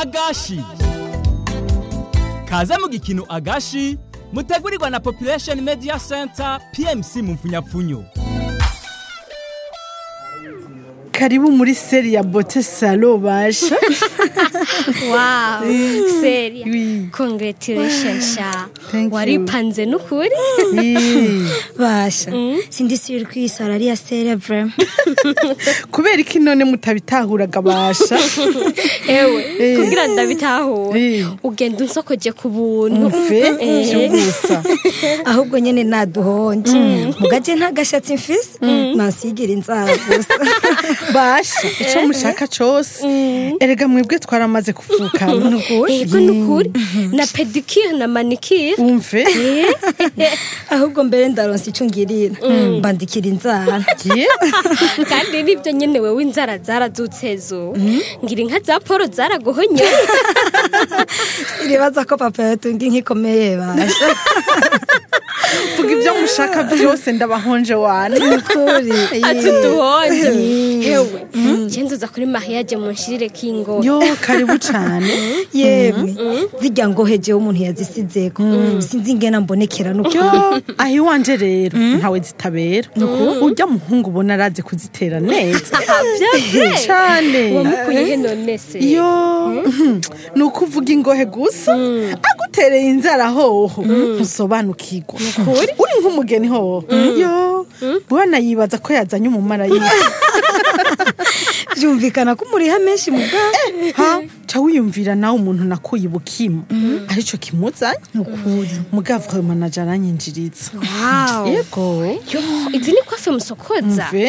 agashi kaze mu gikino agashi mutegurirwa na population media center pmc mu mfunyapfunyo karibu muri seri ya bote salo basha Wow, seria. Oui. Congratulations sha. Thank you. Waripanze nukuri? Eh, basha sindisubira kwisara ariya sere vrema kubera iki none mutabitahuraga basha Ewe, Eh. kugira ndabitahure. Eh. Ugenda unsokoje ku buntu. mve Eh. vy'ubusa ahubwo nyene naduhonje mugaje nta gashatsi mfise nansigira inzara gusa basha ico mushaka cose erega mwebwe twaramaze kuvukana Ego nukuri. Na pedicure na manicure. umve ahubwo mbere ndaronsa ico ngirira mbandikira inzara ye Kandi nibyo nyene wewe inzara zarazutse zo. Ngira inka za Paul zaraguhonye. iribaza ko papa yatunga inkikomeye basha vuga ivyo mushaka vyose ndabahonje wane nukuri Ati duhonje. Ewe, cenzuza kuri mariage munshirire kingo. yo karibu cane yemwe zirya ngoheje umuntu yazisizeko sinzi ingena mbonekera nukuri yo aho iwanje rero ntawe zitabera urya muhungu ubona arazi kuzitera neza Vyavye. cane Wamukuye he none se? yo ni uko uvuga ingohe gusa agutereye inzara hoho ntusobanukirwa uri nk'umugeni hoho yo bwana yibaza ko yazanye umumarayika byumvikana ko umuriha menshi mu bwawe ha ca wiyumvira nawe umuntu nakuye ibukima arico kimuzanye mugavure manaje aranyinjiriza Wow. yego Yo, izi ni kwafe musokoza. mve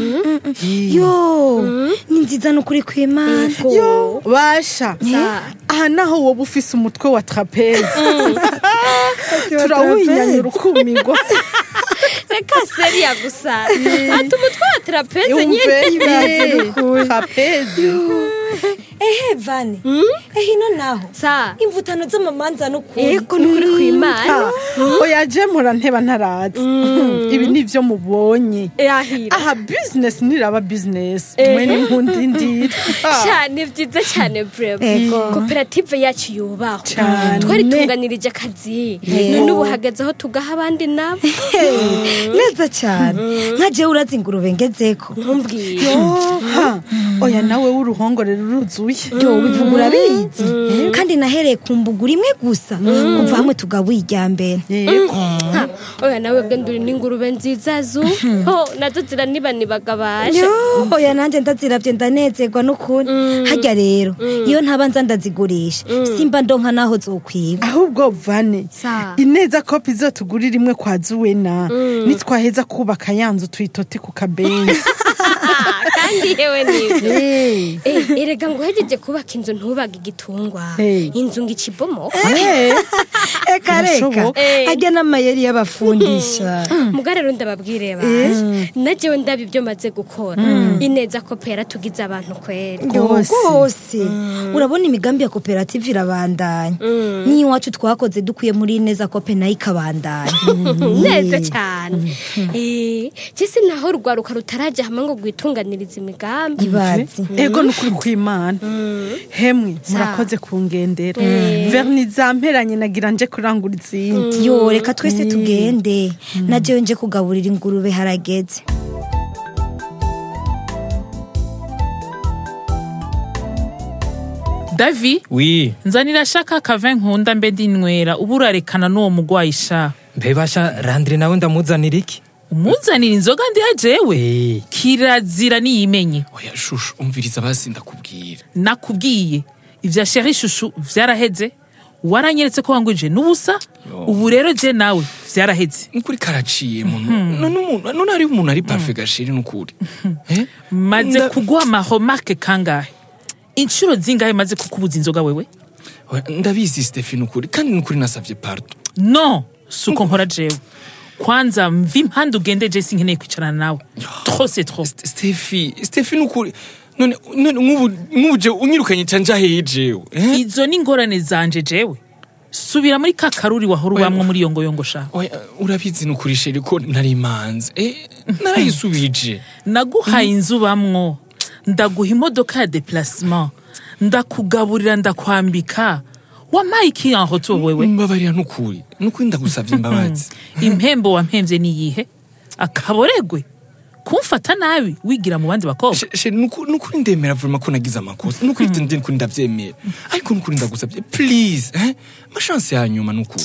yo ni nziza nukuri kw'imana yo basha Sa. aha naho woba ufise umutwe wa trapeze turawuhinyanya urukumirwa Reka seria gusa. Ati umutwe wa trapeze nyene. yumve trapeze ehe vane ehe ino naho Sa. imvutano z'amamanza nukuri Ego nukuri kw'Imana. oya je mpora nteba ntarazi ibi nivyo mubonye Irahira. aha business niraba business Eh. mwe n'inkundi ndira cyane byiza cyane brema Ego. koperative yacu yubahwa Cane. twari tunganirije akazi none ubu hageze aho tugaha abandi nabo neza cyane nka jewe urazi ingurube ngezeko ntumbwire ha oya nawe w'uruhongore ruruzuye yo bivuga urabizi kandi nahereye ku mbugura imwe gusa kuva hamwe tugabuye irya mbere yego Ha, oya nawe bwe nduri n'ingurube nziza zu ho nazo ziranibanibaga baje yo oya nanjye ndaziravye ndanezerwa n'ukuri harya rero iyo ntaba nza ndazigurisha simba ndonka naho zokwiba ahubwo vane Sa. ineza kopi izotugurira imwe kwa zuwena nitwaheza kubaka yanzu tuyitote ku kabenzi Ah, kandi yewe nibyo Eh. Eh, erega ngo uhejeje kubaka inzu ntubaga igitungwa Eh. inzu ngo ikibomoka Eh, eka reka Birashoboka. Eh. harya n'amayeri y'abafundisha muga rero ndababwire baje najewe ndaba ibyo maze gukora ineza kopera tugize abantu kwera Rwose. rwose urabona imigambi ya koperative irabandanya n'iyo iwacu twakoze dukwiye muri neza kope nayo ikabandanya neza cyane Eh, jese naho rwaruka rutaraja hamwe ngo rwitunganirize imigambi ibazi ego nukuri kw'imana hemwe murakoze kungendera verni zamperanye nagira nje kurangura izindi yo reka twese tugende na jewe nje kugaburira ingurube harageze davi wi nzanira shaka kave nkunda mbe ndinywera ubu urarekana n'uwo mugwayi sha mbebasha randire nawe ndamuzanira iki umuzanira inzoga ndiha jewe Eh. kirazira niyimenye oya shushu umviriza basi ndakubwira nakubwiye ivya sheri shushu vyaraheze waranyeretse ko wangwije n'ubusa ubu rero je nawe vyaraheze nukuri karaciye muntu none umuntu none hari umuntu ari parfait gashiri nukuri eh maze Nda- kuguha amahomarke kangahe inshuro zingahe maze kukubuza inzoga wewe Oya, ndabizi Stephen nukuri kandi nukuri nasavye pardon no suko nkora jewe kwanza mva impande ugende je sinkeneye kwicarana nawe trop c'est trop St- Stephen Stephen nukuri none none nk'ubu nk'ubu je unyirukanye canja hehe jewe eh izo ni ingorane zanje jewe subira muri ka karuri wahora ubamwo muri iyo ngoyongo sha oya urabizi nukuri sheri ko nari imanze eh narayisubije naguhaye inzu ubamwo ndaguha imodoka ya deplacement ndakugaburira ndakwambika wampaye iki aho to wewe mbabarira nukuri nukuri ndagusavye imbabazi impembo wampemvye niyihe akaboregwe kumfata nabi wigira mu bandi bakobwa She- she, nuku- nukuri ndemera vrema ko nagize amakosa nukuri ivyo ndi nukuri ndavyemera ariko nukuri ndagusavye please eh? mashanse ya nyuma nukuri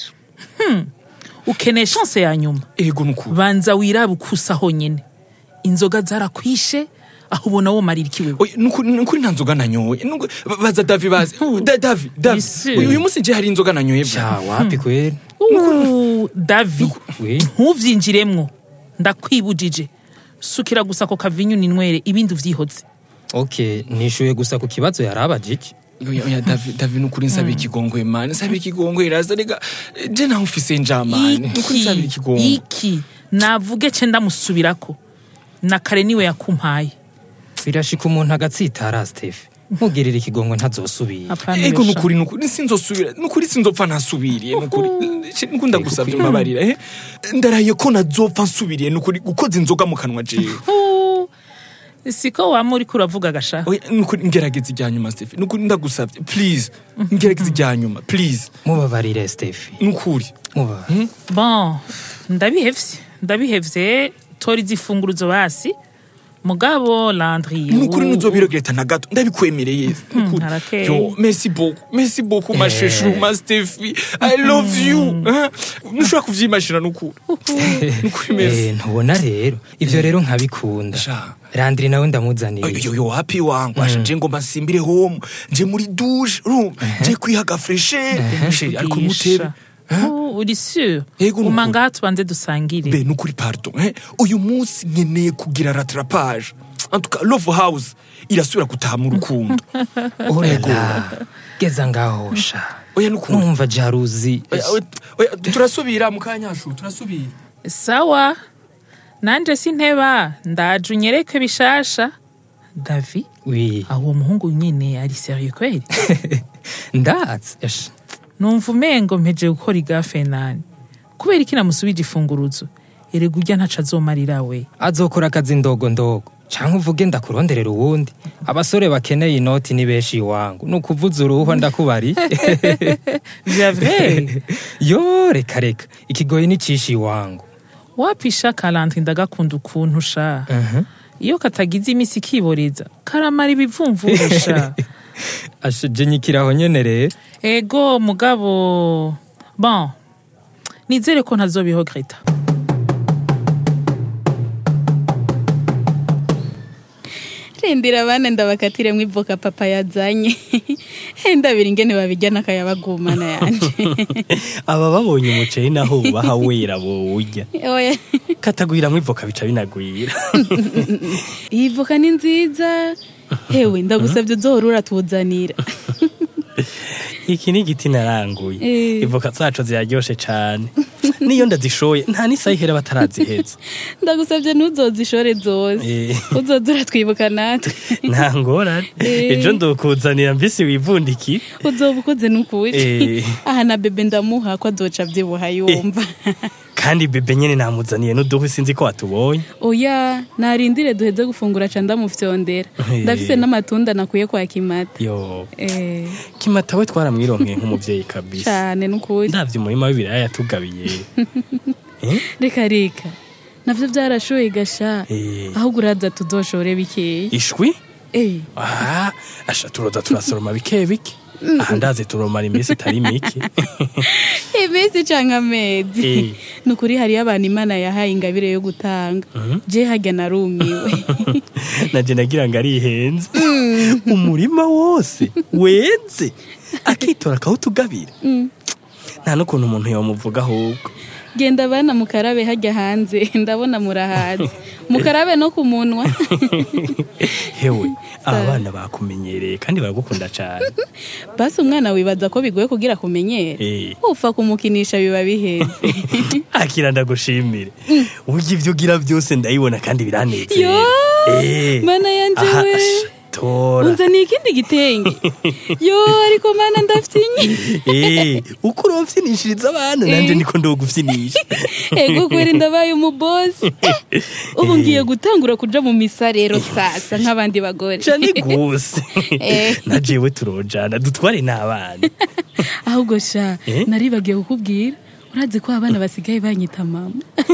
ukeneye chance ya nyuma ego nukuri banza wirabe ukusa honyene inzoga zarakwishe aho ubona wo marira iki wewe Oya, nukuri nukuri nta nzoga nanyoye Nuku- ba- baza davi bazi Da- davi davi Isi. uyu uyu munsi je hari inzoga nanyoye bra. sha wapi kweli Uh, davi we ntuvyinjiremwo ndakwibujije sukira gusa ako kavinyu ninywere ibindi uvyihoze okay nishuye gusa ku kibazo yarabajije oya oya davi davi nukuri nsabira ikigongwe mani nsabira ikigongwe raza rega je naho mfise njamani nukuri nsabira iki ikigongwe iki navuge ce ndamusubirako na kare niwe yakumpaye birashika umuntu agatsitara stefe nkugirira ikigongo ntazosubira Apana ego besha. nukuri nukuri sinzosubira nukuri sinzopfa ntasubiriye nukuri She, nukuri ndagusavye mbabarira eh ndaraye ko nazopfa nsubiriye nukuri gukoza inzoga mu kanwa jewe Uh, siko wama uriko uravuga gasha oya nukuri ngerageza ijya nyuma Steph nukuri ndagusavye please ngerageza ijya nyuma please mubabarire stefe nukuri mubabarire bon ndabihevye ndabihevye tora izifunguruzo basi mugabo landri nukuri ntuzobiregreta na gato ndabikwemereye nukuri harakeye. yo merci beaucoup merci beaucoup ma chouchou ma Steffi i love you eh? ntushobora kuvyimashira nukuri nukuri merci Eh, ntubona rero ivyo rero nkabikunda Sha. randiri nawe ndamuzaniriye yo yo happy wangu asha nje ngomba nsimbire home nje muri douche room nje kwihaga fresher Sheri, ariko mutebe Uh, uri sûr Yego, uma nukuri. ngaha tubanze dusangire be nukuri pardon eh? uyu munsi nkeneye kugira rattrapage en tout cas love house irasubira gutaha mu rukundo orela geza ngaho sha oya nukuri numva jaruzi Oya, oya, oya, turasubira mu kanyashu turasubira sawa nanje sinteba ndaje unyereke bishasha davi wi aho uwo muhungu nyene ari serieux kweli ndatse Esha. numva umengo mpeje gukora igafe nani kubera iki namusubije ifunguruzo erega urya ntaco azomarira we azokora akazi ndogo ndogo canke uvuge ndakuronderera uwundi abasore bakeneye inoti ni benshi iwangu ni ukuvuza uruhwa ndakubari vya vrai yo reka reka ikigoyi nicisha iwangu wapisha kalanti ndagakunda ukuntu sha iyo katagize imisi kiboreza karamara ibivumvurusha ashaje nyikiraho nyene rero ego mugabo bon nizere ko ntazobihogreta rindira abana ndabakatire mu ivoka papa yazanye ndabira ingene babijya n'akayabagumana yanje aba babonye umuceri naho baha wera bowurya oya katagwira mu ivoka bica binagwira iyi voka ni nziza hewe ndagusabye uzohora uratuzanira iki ni igiti naranguye Eh. ivoka zacu ziraryoshe cane niyo ndazishoye nta n'isaha ihera bataraziheza ndagusabye ntuzozishore zose Eh. uzoza uratwibuka natwe nta ngorane Eh. ejo ndokuzanira mbisi wivundiki uzoba ukoze n'ukuri Eh. aha na bebe ndamuha ko azoca abyibuha yumva kandi bebe nyene namuzaniye n'uduhwi sinzi ko watubonye oya narindire duheze gufungura ca ndamufyondera Eh. ndafise n'amatunda nakuye kwa kimata yo Eh, kimata we twaramwironkeye nk'umuvyeyi kabisa cane n'ukuri ndavye umurima w'ibiraya yatugabiye Eh? reka reka navyo vyarashoye gasha Eh. ahubwo uraza tuzoshore bikeyi ishwi Eh, aha asha turoza turasoroma bike bike aha ndazi turomara iminsi itari mike iminsi canke amezi Eh. ni ukuri hariyo abantu imana yahaye ingabire yo gutanga je harya narumiwe naje nagira ngo arihenze umurima wose weze akitora akawutugabira nta n'ukuntu umuntu yomuvuga ahubwo genda bana mukarabe hajya hanze ndabona murahaze mukarabe no ku munwa hewe aba bana bakumenyereye kandi baragukunda cyane basi umwana wibaza ko bigoye kugira kumenyera Eh. upfa kumukinisha biba biheze akira ndagushimire uburyo ibyo ugira byose ndabibona kandi biranezeye Yo, Eh. mana yanje Aha, we asha, tora unzaniye ikindi gitenge yo ariko mana ndafyinye Eh, uko uromfyinishiriza abantu nanje niko ndogufyinisha ego kweri ndabaye umubosi ubu ngiye gutangura kuja mu misa rero sasa nk'abandi bagore cane gose Eh. na jewe turojana dutware n'abana ahubwo sha Eh? naribagiye kukubwira urazi ko abana basigaye banyita mama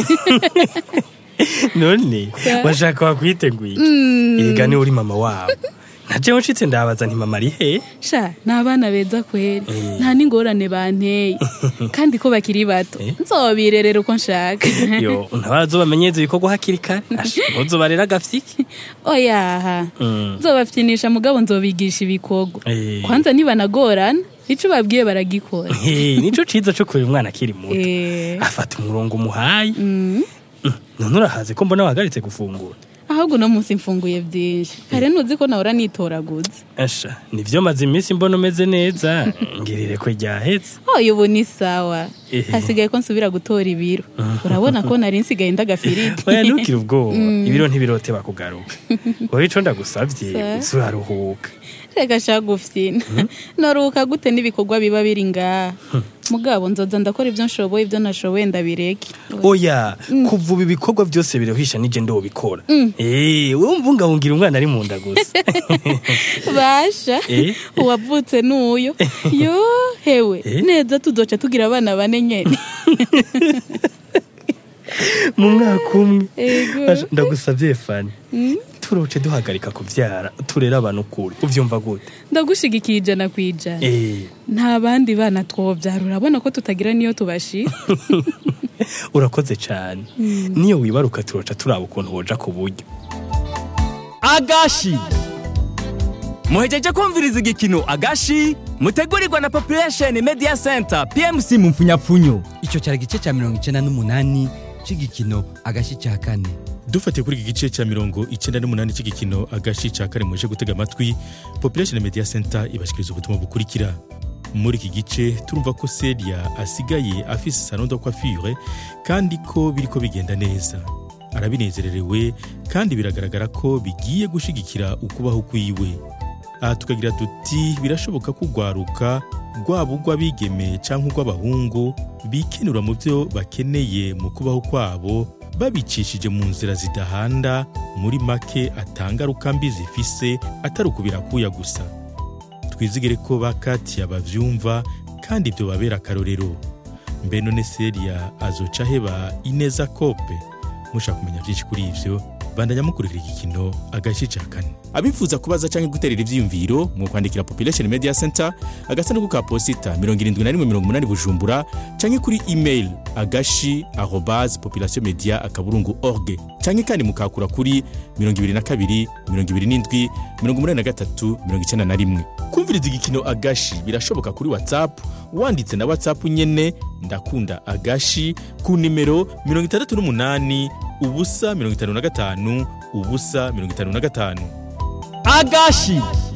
none washaka wakwiteguye ega ni uri mama wabo na jewe nshitse ndabaza nti mama ari he sha ni abana beza kweri Eh. nta n'ingorane banteye kandi ko bakiri bato Eh. nzobirerera uko nshaka yo ntabazo bamenyeza ibikorwa hakiri kare Asha, ntuzobarera agafyiki oyaha Mm. nzobafyinisha mugabo nzobigisha ibikorwa Eh. kwanza nibanagorana ico babwiye baragikora Eh, nico ciza co kurera umwana akiri muto Eh. afata umurongo umuhaye Mm, none urahaze ko mbona wahagaritse gufungura ahubwo uno munsi mfunguye byinshi kare ntuzi ko nahora nitoraguza asha nivyo maze iminsi mbona umeze neza ngirire ko ryahetse oya ubu ni sawa Eh. hasigaye ko nsubira gutora ibiro urabona ko nari nsigaye ndagafiriti oya ntukire ubwoba ibiro ntibirote bakugaruka wowe ico ndagusavye Sa. uze uraruhuka reka shaka gufyina noruhuka gute n'ibikorwa biba biri ngaha mugabo nzoza ndakora ibyo nshoboye ibyo nashoboye ndabireke oya kuva ubu ibikorwa byose birohisha nije ndobikora eh wowe mbungabungira umwana ari mu nda gusa basha Eh. uwavutse n'uyo yo hewe Eh. neza tuzoca tugira abana bane nyene mu mwaka umwe Ego. Asha, ndagusavye fani turoce duhagarika kuvyara turera abantu ukuri uvyumva gute ndagushigikiye ijana ku ijana eh nta bandi bana twobyara urabona ko tutagira niyo tubashira urakoze cyane niyo wibaruka turoca turaba ukuntu woja ku buryo agashi muhejeje kumviriza igikino agashi mutegurirwa na population media center pmc mu mfunyapfunyo icyo cyari igice cya mirongo icyenda n'umunani cy'igikino agashyi cya kane dufatiye kuri iki gice cya mirongo icyenda n'umunani cy'igikino agashi cya kare muje gutega amatwi population media center ibashikiriza ubutumwa bukurikira muri iki gice turumva ko seria asigaye afise salon de coiffure kandi ko biriko bigenda neza arabinezererewe kandi biragaragara ko bigiye gushigikira ukubaho kwiwe aha tukagira tuti birashoboka ko urwaruka rwaba urw'abigeme cyangwa urw'abahungu bikenura mu byo bakeneye mu kubaho kwabo babicishije mu nzira zidahanda muri make atangaruka mbi zifise atari ukubirakuya gusa twizigire ko bakatiya bavyumva kandi ibyo babera akarorero mbe none seria azoca heba ineza kope mushaka kumenya byinshi kuri ivyo bandanya mukurikira igikino agace ca kane abifuza kubaza canke guterera ivyiyumviro mu kwandikira population media center agasanduku ka posita 7180 bujumbura canke kuri email agashi arobase population media akaburungu org canke kandi mukakura kuri 22 27 83 91 kumviriza igikino agashi birashoboka kuri whatsapp wanditse na whatsapp nyene ndakunda agashi ku nimero 68 ubusa 55 ubusa 55 agashi